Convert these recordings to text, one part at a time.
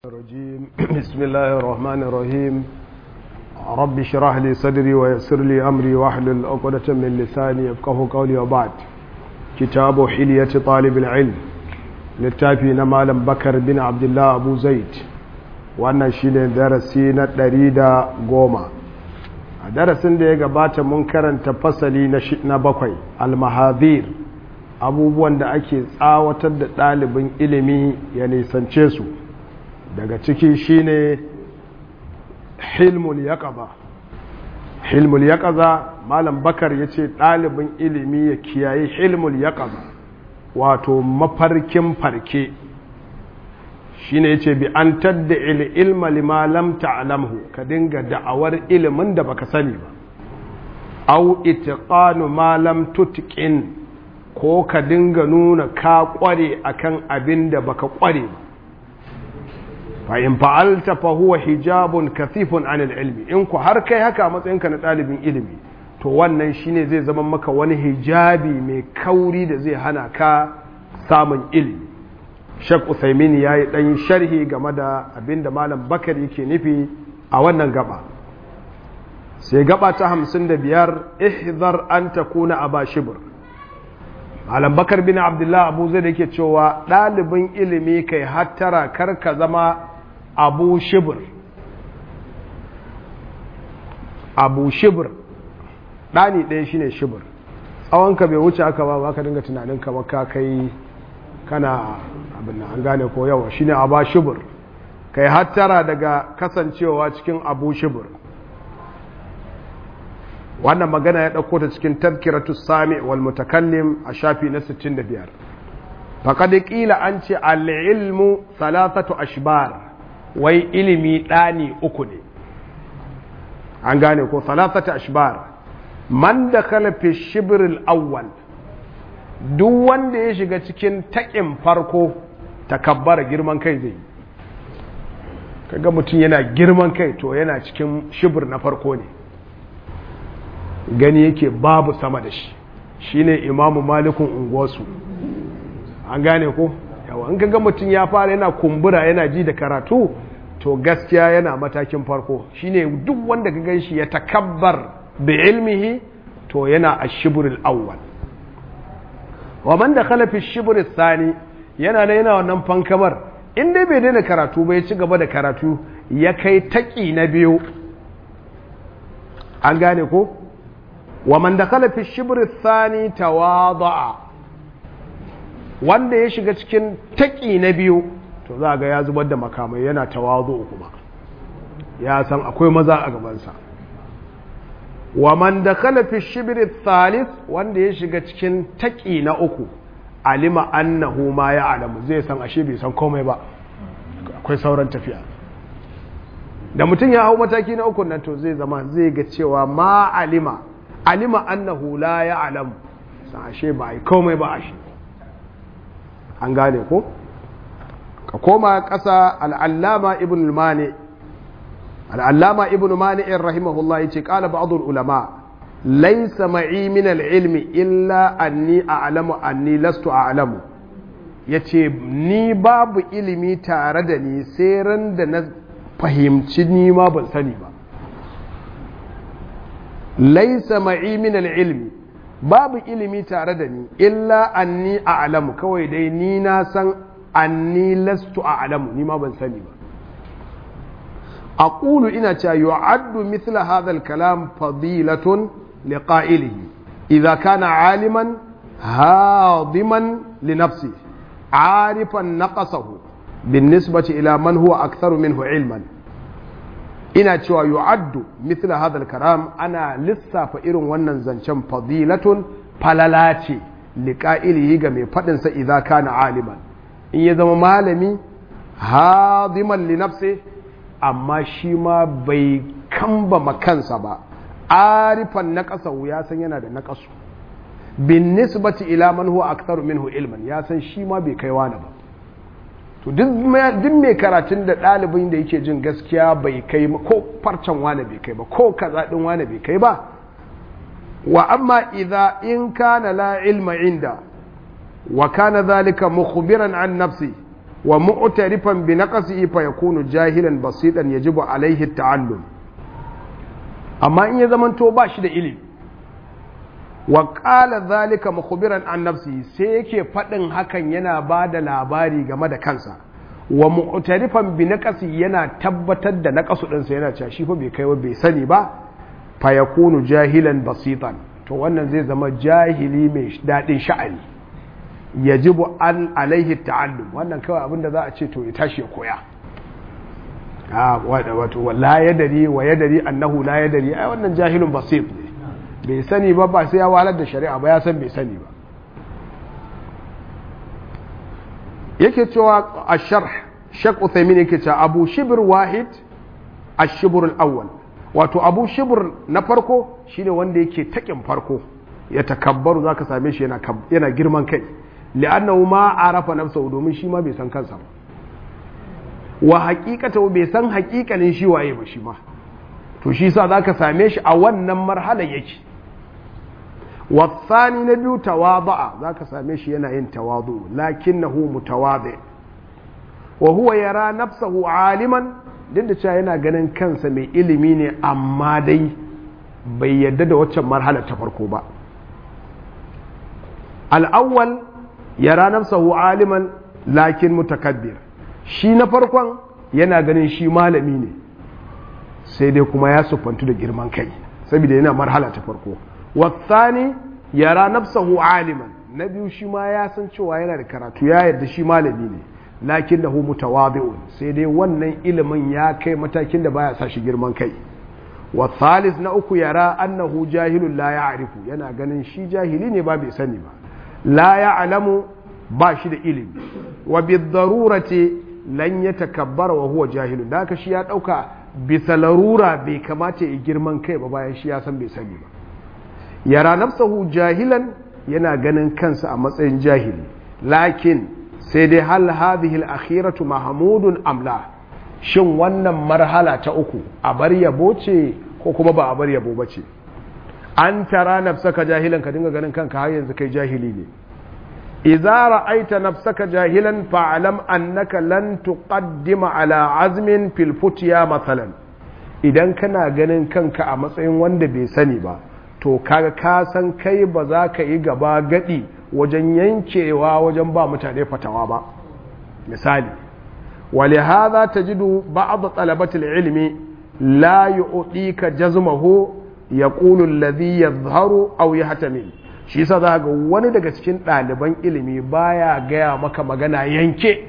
الرجيم بسم الله الرحمن الرحيم رب اشرح لي صدري ويسر لي امري واحلل عقدة من لساني يفقهوا قولي وبعد كتاب حلية طالب العلم littafi na malam bakar bin abdullah abu zaid wannan shine darasi na ɗari da goma a darasin da ya gabata mun karanta fasali na bakwai almahadir abubuwan da ake tsawatar da ɗalibin ilimi ya nisance su daga ciki shine hilmul yaqaba hilmul yaqaza malam bakar yace ɗalibin ilimi ya kiyaye hilmul yaqaba wato mafarkin farke shine yace bi an tadda ilma lima lam ta'lamhu ka dinga da'awar ilimin da baka sani ba au itiqanu ma lam tutqin ko ka dinga nuna ka kware akan abin da baka kware ba fa'in fa'alta fa huwa hijabun kathifun anil ilmi in ku har kai haka matsayinka na ɗalibin ilimi to wannan shine zai zama maka wani hijabi mai kauri da zai hana ka samun ilimi shek usaimin ya yi ɗan sharhi game da abin da malam bakar yake nufi a wannan gaba sai gaba ta hamsin da biyar ihzar an ta kuna a bashibir malam bakar bin abdullah abu zai da yake cewa ɗalibin ilimi kai hattara kar ka zama abu shibir abu shibir ɗani ɗaya shine shibir tsawonka bai wuce aka ba ba ka dinga tunanin kamar ka kai kana abin da an gane ko yawa shine abu shibir kai hattara daga kasancewa cikin abu shibir wannan magana ya ɗauko ta cikin tazkiratu sami wal mutakallim a shafi na 65 faqad qila an ce al-ilmu thalathatu ashbar wai ilimi ɗani uku ne an gane ko thalathatu ashbar man dakhala fi shibr al-awwal duk wanda ya shiga cikin taƙin farko takabbara girman kai zai kaga mutum yana girman kai to yana cikin shibir na farko ne gani yake babu sama da shi shine imamu malikun unguwarsu an gane ko yawa in kaga mutum ya fara yana kumbura yana ji da karatu to gaskiya yana matakin farko shine duk wanda ka gan shi ya takabbar da ilmihi to yana a shibril awwal wa man da khalafi shibril sani yana da yana wannan fankamar in dai bai daina karatu ba ya ci gaba da karatu ya kai taki na biyu an gane ko wa man dakhala fi shibr thani tawada'a wanda ya shiga cikin taki na biyu to za ga ya zubar da makamai yana tawadu kuma ya san akwai maza a gabansa wa man dakhala fi shibr thalith wanda ya shiga cikin taki na uku alima annahu ma ya alamu zai san ashe bai san komai ba akwai sauran tafiya da mutum ya hau mataki na uku nan to zai zama zai ga cewa ma alima alima annahu la ya alamu san ashe ba a yi komai ba ashe an gane ko ka koma ƙasa al'allama ibn mani al'allama ibn mani in rahimahullah ya ce ƙala ba'adul ulama laisa ma'i min al'ilmi illa anni a'lamu anni lastu a'lamu yace ni babu ilimi tare da ni sai ran da na fahimci ni ma ban sani ba laisa ma'i min al'ilmi babu ilimi tare da ni illa anni a'lamu kawai dai ni na san anni lastu a'lamu ni ma ban sani ba aqulu ina cewa yu'addu mithla hadha al-kalam fadilatun لقائله إذا كان عالما هاضما لنفسه عارفا نقصه بالنسبة إلى من هو أكثر منه علما ina cewa yu'addu mithla hadha al-karam ana lissafa irin wannan zancen fadilatun falala ce liqa'ilihi ga mai fadin sa idza kana aliman in ya zama malami hadiman li nafsi amma shi ma bai kamba makansa ba arifan na ƙasa ya san yana da naƙasu bin nisbati ila man huwa aktharu minhu ilman ya san shi ma bai kai wani ba to duk mai karatun da ɗalibin da yake jin gaskiya bai kai ko farcen wani bai kai ba ko kaza din wani bai kai ba wa amma idza in kana la ilma inda wa kana zalika mukhbiran an nafsi wa mu'tarifan bi naqsihi fa yakunu jahilan basitan yajibu alaihi ta'allum amma in ya zamanto ba shi da ilimi wa qala zalika mukhbiran an nafsihi sai yake fadin hakan yana ba da labari game da kansa wa mu'tarifan bi naqsi yana tabbatar da naqasu din sa yana cewa shi fa bai kai ba bai sani ba fa yakunu jahilan basitan to wannan zai zama jahili mai dadin sha'ani yajibu an alaihi ta'allum wannan kawai abinda za a ce to ya tashi ya koya a wato la yadari wa yadari annahu la yadari ai wannan jahilun basit ne bai sani ba ba sai ya walar da shari'a ba ya san bai sani ba yake cewa a sharh shak uthaymin yake cewa abu shibr wahid ash-shibr al-awwal wato abu shibr na farko shine wanda yake takin farko ya takabbaru zaka same shi yana yana girman kai li'annahu ma arafa nafsahu domin shi ma bai san kansa ba wa haqiqatahu bai san haqiqanin shi waye ba shi ma to shi yasa zaka same shi a wannan marhala yake والثاني نبي تواضع ذاك ساميش ينا ين تواضع لكنه متواضع وهو يرى نفسه عالما duk da cewa yana ganin kansa mai ilimi ne amma dai bai yadda da waccan marhala ta farko ba al'awwal yara nafsahu aliman lakin mutakabbir shi na farkon yana ganin shi malami ne sai dai kuma ya siffantu da girman kai saboda yana marhala ta farko wasani yara nafsahu aliman na biyu shi ma ya san cewa yana da karatu ya yarda shi malami ne lakin da hu mutawadi'un sai dai wannan ilimin ya kai matakin da baya sa shi girman kai wa thalith na uku yara annahu jahilun la ya'rifu yana ganin shi jahili ne ba bai sani ba la ya'lamu ba shi da ilimi wa bidarurati lan yatakabbara wa huwa jahilun da haka shi ya dauka bisa larura bai kamata ya girman kai ba bayan shi ya san bai sani ba yara nafsahu jahilan yana ganin kansa a matsayin jahili lakin sai dai hal hadhihi al-akhiratu mahmudun amla shin wannan marhala ta uku a bar yabo ce ko kuma ba a bar yabo ba ce an tara nafsaka jahilan ka dinga ganin kanka har yanzu kai jahili ne idza ra'aita nafsaka jahilan fa'lam annaka lan tuqaddima ala azmin fil futya mathalan idan kana ganin kanka a matsayin wanda bai sani ba to kaga ka san kai ba za ka yi gaba gadi wajen yankewa wajen ba mutane fatawa ba misali ولهذا تجد بعض طلبة العلم لا يعطيك جزمه يقول الذي يظهر أو يحتمل shi yasa za ga wani daga cikin ɗaliban ilimi baya gaya maka magana yanke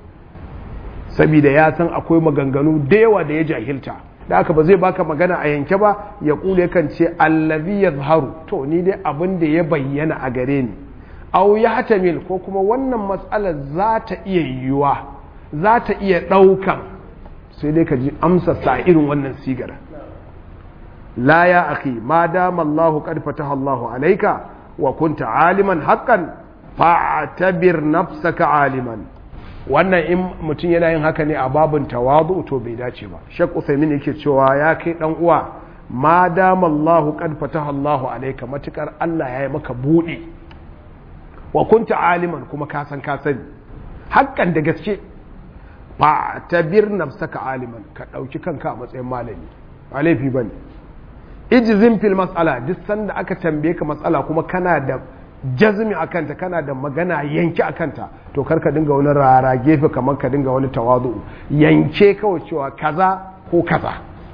saboda ya san akwai maganganu da yawa da ya jahilta da aka ba zai baka magana a yanke ba ya kule kan ce allazi yazharu to ni dai abin da ya bayyana a gare ni au ya hatamil ko kuma wannan matsalar za ta iya yiwuwa za ta iya ɗaukan sai dai ka ji amsa sa irin wannan sigar la ya akhi ma dama Allahu qad fataha Allahu alayka wa kunta aliman haqqan fa'tabir nafsaka aliman wannan in mutum yana yin haka ne a babin tawadu to bai dace ba Sheikh Uthaymeen yake cewa ya kai dan uwa ma dama Allahu qad fataha Allahu alayka matukar Allah ya yi maka buɗe wa kunta aliman kuma ka san ka sani haƙƙan da gaske fa tabir nafsaka aliman ka ɗauki kanka a matsayin malami ba laifi bane ijzim fil mas'ala duk sanda aka tambaye ka matsala kuma kana da jazmi akanta kana da magana yanke akanta to kar ka dinga wani rara gefe kamar ka dinga wani tawazu yanke kawai cewa kaza ko kaza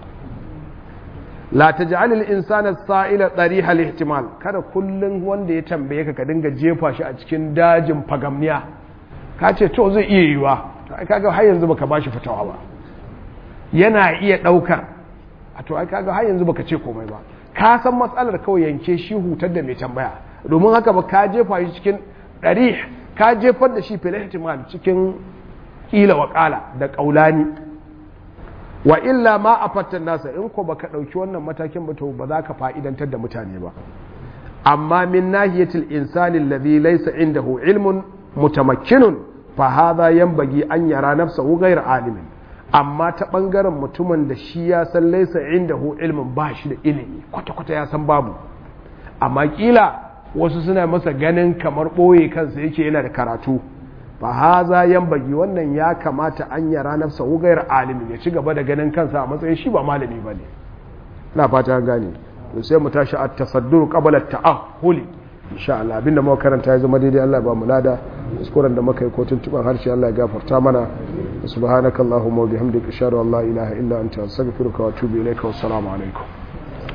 la taj'al al-insana as-sa'ila tariha al-ihtimal kada kullun wanda ya tambaye ka ka dinga jefa shi a cikin dajin fagamniya ka ce to zai iya yiwa ai kaga har yanzu baka bashi fitawa ba yana iya daukar a to ai kaga har yanzu baka ce komai ba ka san matsalar kawai yanke shi hutar da mai tambaya domin haka ba ka jefa shi cikin ɗari ka jefar da shi fil ihtimal cikin kila wa kala da kaulani wa illa ma afattan nasa in ko baka dauki wannan matakin ba to ba za ka fa'idantar da mutane ba amma min nahiyatil insani alladhi laysa indahu ilmun mutamakkinun fahaza yanbagi an yara nafsahu ghayr alimin amma ta bangaren mutumin da shi ya san laisa indahu ilmin ba shi da ilimi kwata kwata ya san babu amma kila wasu suna masa ganin kamar boye kansa yake yana da karatu fa haza yanbagi wannan ya kamata an yara nafsa ugayar alimin ya ci gaba da ganin kansa a matsayin shi ba malami bane ina fata gane to sai mu tashi at-tasaddur qabla at-ta'ahhuli insha Allah abinda muka karanta ya zama daidai Allah ba mu lada kuskuren da muka yi ko tuntuban harshe Allah ya gafarta mana subhanakallahumma wa bihamdika ashhadu an la ilaha illa anta astaghfiruka wa atubu ilaika wa assalamu alaikum